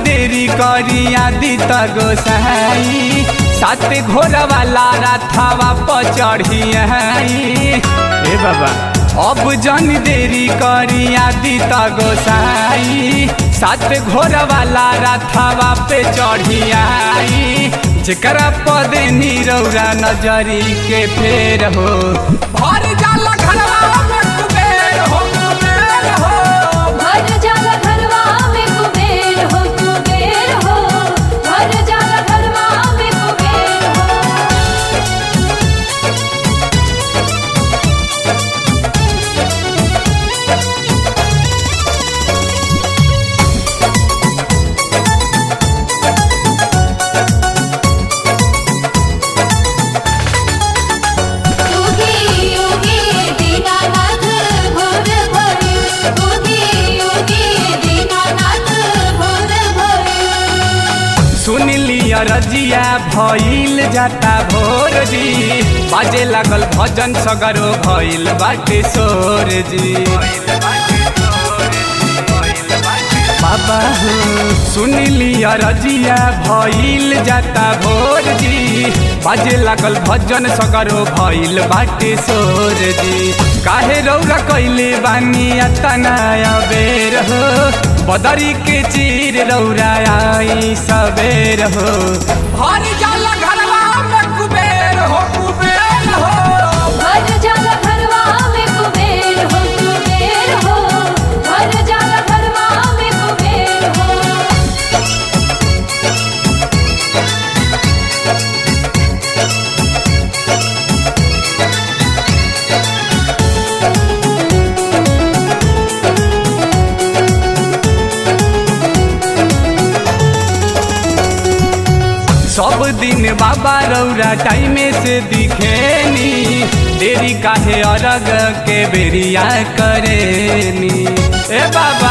देरी करी आदि त गोसाई सात घोर वाला राथावा पर चढ़ी ए बाबा अब जन देरी करी आदि त गोसाई सात घोर वाला राथावा पे चढ़ी आई जेकरा पद निरौरा नजरी के फेर हो भर जाला घरवा में कुबेर हो कुबेर हो भर जाला घरवा में कुबेर हो कुबेर हो भर जाला घरवा में कुबेर हो योगी योगी दीनानाथ भोर भोर योगी योगी दीनानाथ भोर भोर सुन लिया रजिया भइल जाता भोर जी बाजे लागल भजन सगरो भइल बाटे सोर जी बाबा हो सुन लिया रजिया भइल जाता भोर जी बाजे लागल भजन सगरो भइल बाटे सोर जी काहे रौरा कैले बानी अतना बेर हो बदरी के चीर रौरा आई सबेर हो भर जाला घरवा में कुबेर हो कुबेर हो भर जाला घरवा में कुबेर हो कुबेर हो भर जाला घरवा में कुबेर हो सब दिन बाबा रौरा टाइमे से दिखेनी देरी काहे अरग के बेरिया करेनी ए बाबा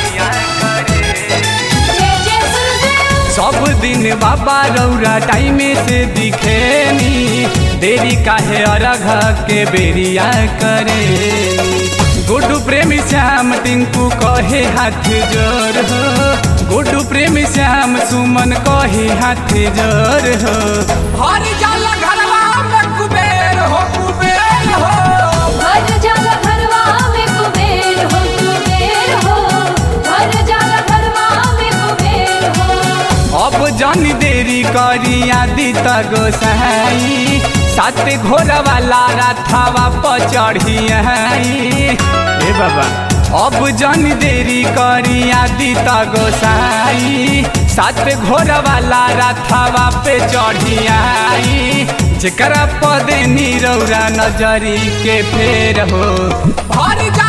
जय जय सुरदेव सब दिन बाबा रौरा टाइमे से दिखेनी देरी काहे अरघ के बेरिया करेनी गुड्डू प्रेमी श्याम टिंकू कहे हाथ जोर हो गुड्डू प्रेमी श्याम सुमन कहे हाथ जोर हो हर जाला घरवा में कुबेर हो कुबेर हो भर जाला घरवा में कुबेर हो कुबेर हो भर जाला घरवा में कुबेर हो अब जन देरी करी आदि त गोसाई सात घोर वाला राथावा पर चढ़ी ए बाबा अब जन देरी करी आदि त गोसाई सात घोर वाला राथावा पे चढ़ी आई जेकरा पद निरौरा नजरी के फेर हो भर जा